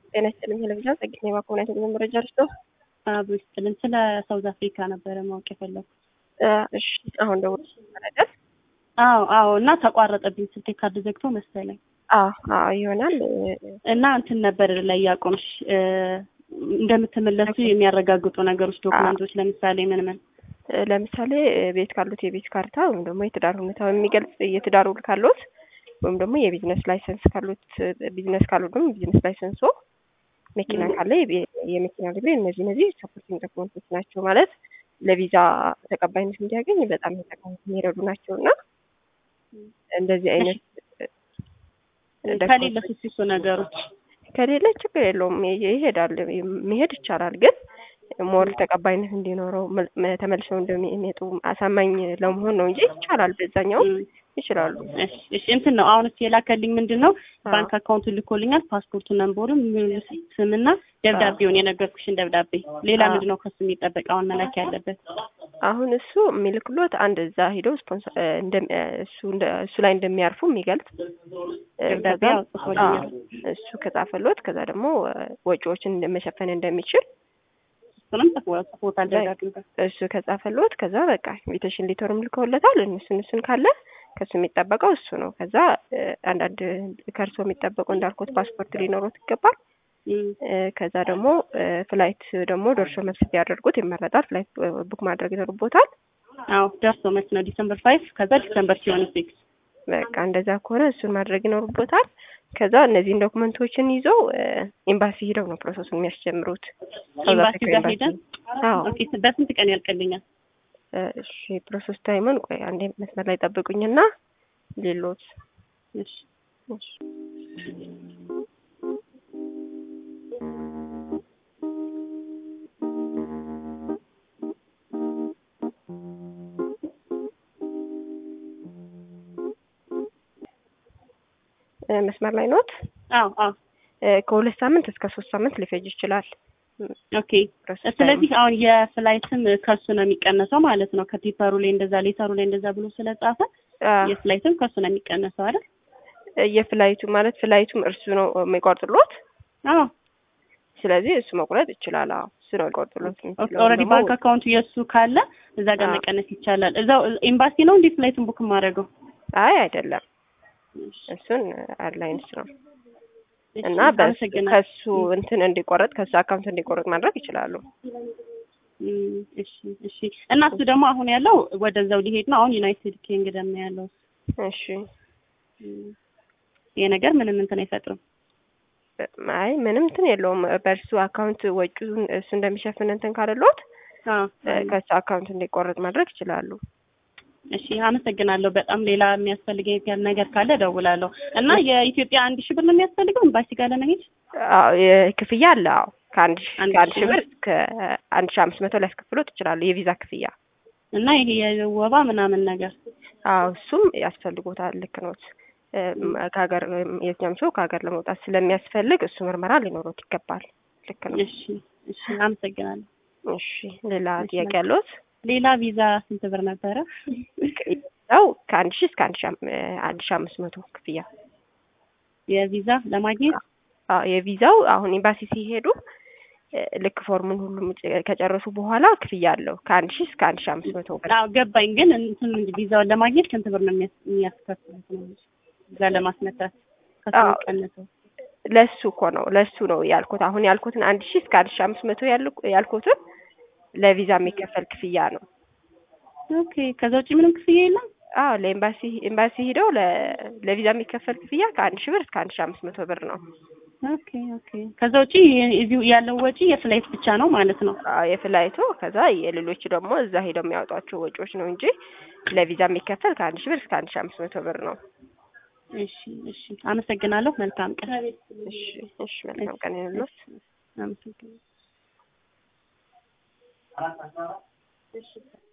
ጤና ይስጥልኝ ቴሌቪዥን ጸግኝ የባኮና የተገኘ መረጃ ልስጦ አብሮ ይስጥልን። ስለ ሳውዝ አፍሪካ ነበረ ማወቅ የፈለኩት። እሺ አሁን ደግሞ ነገር አዎ አዎ። እና ተቋረጠብኝ ስልኬ ካርድ ዘግቶ መሰለኝ አዎ አዎ ይሆናል እና እንትን ነበር ላይ ያቆምሽ እንደምትመለሱ የሚያረጋግጡ ነገሮች ዶክመንቶች፣ ለምሳሌ ምን ምን? ለምሳሌ ቤት ካሉት የቤት ካርታ ወይም ደግሞ የትዳር ሁኔታ የሚገልጽ የትዳር ውል ካሉት ወይም ደግሞ የቢዝነስ ላይሰንስ ካሉት ቢዝነስ ካሉት ደግሞ ቢዝነስ ላይሰንሶ መኪና ካለ የመኪና ሊብሬ እነዚህ እነዚህ ሰፖርቲንግ ዶክመንቶች ናቸው ማለት ለቪዛ ተቀባይነት እንዲያገኝ በጣም የሚረዱ ናቸው እና እንደዚህ አይነት ከሌለ ሱሲሱ ነገሮች ከሌለ ችግር የለውም ይሄዳል መሄድ ይቻላል ግን ሞር ተቀባይነት እንዲኖረው ተመልሰው እንደሚመጡ አሳማኝ ለመሆን ነው እንጂ ይቻላል በዛኛው ይችላሉ እሺ እንትን ነው አሁን እስኪ የላከልኝ ምንድን ነው ባንክ አካውንቱ ልኮልኛል ፓስፖርቱ ነንበሩን ስምና ደብዳቤውን የነገርኩሽን ደብዳቤ ሌላ ምንድን ነው ከሱ የሚጠበቅ አሁን መላክ ያለበት አሁን እሱ የሚልክሎት አንድ እዛ ሂደው ስፖንሰር እሱ እሱ ላይ እንደሚያርፉ የሚገልጽ ደብዳቤ ጽፎልኛል እሱ ከጻፈሎት ከዛ ደግሞ ወጪዎችን መሸፈን እንደሚችል እሱንም ጽፎታል ደብዳቤ እሱ ከጻፈሎት ከዛ በቃ ኢንቪቴሽን ሊተርም ልከውለታል እነሱን እሱን ካለ ከሱ የሚጠበቀው እሱ ነው። ከዛ አንዳንድ ከእርሶ የሚጠበቁ እንዳልኩት ፓስፖርት ሊኖሩት ይገባል። ከዛ ደግሞ ፍላይት ደግሞ ደርሶ መልስ ቢያደርጉት ይመረጣል። ፍላይት ቡክ ማድረግ ይኖርቦታል። አዎ ደርሶ መልስ ነው ዲሰምበር ፋይቭ ከዛ ዲሰምበር ሲሆን ሲክስ በቃ እንደዛ ከሆነ እሱን ማድረግ ይኖርቦታል። ከዛ እነዚህን ዶክመንቶችን ይዘው ኤምባሲ ሂደው ነው ፕሮሰሱን የሚያስጀምሩት። ኤምባሲ ጋር ሄደን በስንት ቀን ያልቅልኛል? እሺ ፕሮሰስ ታይሙን ቆይ አንዴ መስመር ላይ ጠብቁኝና ሌሎት እሺ እሺ መስመር ላይ ኖት? አዎ አዎ። ከሁለት ሳምንት እስከ ሶስት ሳምንት ሊፈጅ ይችላል። ኦኬ ስለዚህ አሁን የፍላይትም ከሱ ነው የሚቀነሰው ማለት ነው። ከፔፐሩ ላይ እንደዛ ሌተሩ ላይ እንደዛ ብሎ ስለጻፈ የፍላይትም ከሱ ነው የሚቀነሰው አይደል? የፍላይቱ ማለት ፍላይቱም እርሱ ነው የሚቆርጥሎት። አዎ ስለዚህ እሱ መቁረጥ ይችላል። አዎ እሱ ነው የሚቆርጥሎት። ኦልሬዲ ባንክ አካውንቱ የእሱ ካለ እዛ ጋር መቀነስ ይቻላል። እዛው ኤምባሲ ነው እንዴ ፍላይቱን ቡክ የማደርገው? አይ አይደለም፣ እሱን ኤርላይንስ ነው እና ከሱ እንትን እንዲቆረጥ ከሱ አካውንት እንዲቆረጥ ማድረግ ይችላሉ። እሺ እሺ። እና እሱ ደግሞ አሁን ያለው ወደዛው ሊሄድ ነው። አሁን ዩናይትድ ኪንግደም ነው ያለው። እሺ። ይሄ ነገር ምንም እንትን አይፈጥርም። አይ ምንም እንትን የለውም። በእርሱ አካውንት ወጪውን እሱ እንደሚሸፍን እንትን ካለሎት ከሱ አካውንት እንዲቆረጥ ማድረግ ይችላሉ። እሺ አመሰግናለሁ። በጣም ሌላ የሚያስፈልገኝ ነገር ካለ እደውላለሁ። እና የኢትዮጵያ አንድ ሺህ ብር ነው የሚያስፈልገው ኤምባሲ ጋር ለመሄድ? አዎ ክፍያ አለ። አዎ ከአንድ ከአንድ ሺህ ብር እስከ አንድ ሺህ አምስት መቶ ሊያስከፍሎ ትችላሉ። የቪዛ ክፍያ እና ይሄ የወባ ምናምን ነገር አዎ እሱም ያስፈልጎታል። ልክ ኖት። ከሀገር የትኛውም ሰው ከሀገር ለመውጣት ስለሚያስፈልግ እሱ ምርመራ ሊኖሩት ይገባል። ልክ ነው። እሺ እሺ አመሰግናለሁ። እሺ ሌላ ጥያቄ ያለዎት? ሌላ ቪዛ ስንት ብር ነበረ? ያው ከአንድ ሺህ እስከ አንድ ሺህ አንድ ሺህ አምስት መቶ ክፍያ የቪዛ ለማግኘት አዎ የቪዛው አሁን ኤምባሲ ሲሄዱ ልክ ፎርሙን ሁሉም ከጨረሱ በኋላ ክፍያ አለው ከአንድ ሺህ እስከ አንድ ሺህ አምስት መቶ ብር። አዎ ገባኝ። ግን እንትን ቪዛውን ለማግኘት ስንት ብር ነው የሚያስከፍሉት ነው እዛ ለማስመታት ከሚቀነሰው? ለሱ እኮ ነው ለሱ ነው ያልኩት። አሁን ያልኩትን አንድ ሺህ እስከ አንድ ሺህ አምስት መቶ ያልኩትን ለቪዛ የሚከፈል ክፍያ ነው። ኦኬ ከዛ ውጭ ምንም ክፍያ የለም? አዎ ለኤምባሲ ኤምባሲ ሂደው ለቪዛ የሚከፈል ክፍያ ከአንድ ሺህ ብር እስከ አንድ ሺህ አምስት መቶ ብር ነው። ኦኬ ኦኬ ከዛ ውጭ እዚሁ ያለው ወጪ የፍላይት ብቻ ነው ማለት ነው? አዎ የፍላይቱ ከዛ የሌሎቹ ደግሞ እዛ ሂደው የሚያወጧቸው ወጪዎች ነው እንጂ ለቪዛ የሚከፈል ከአንድ ሺህ ብር እስከ አንድ ሺህ አምስት መቶ ብር ነው። እሺ እሺ አመሰግናለሁ። መልካም ቀን። እሺ እሺ መልካም ቀን ይሁንልዎት። አመሰግናለሁ።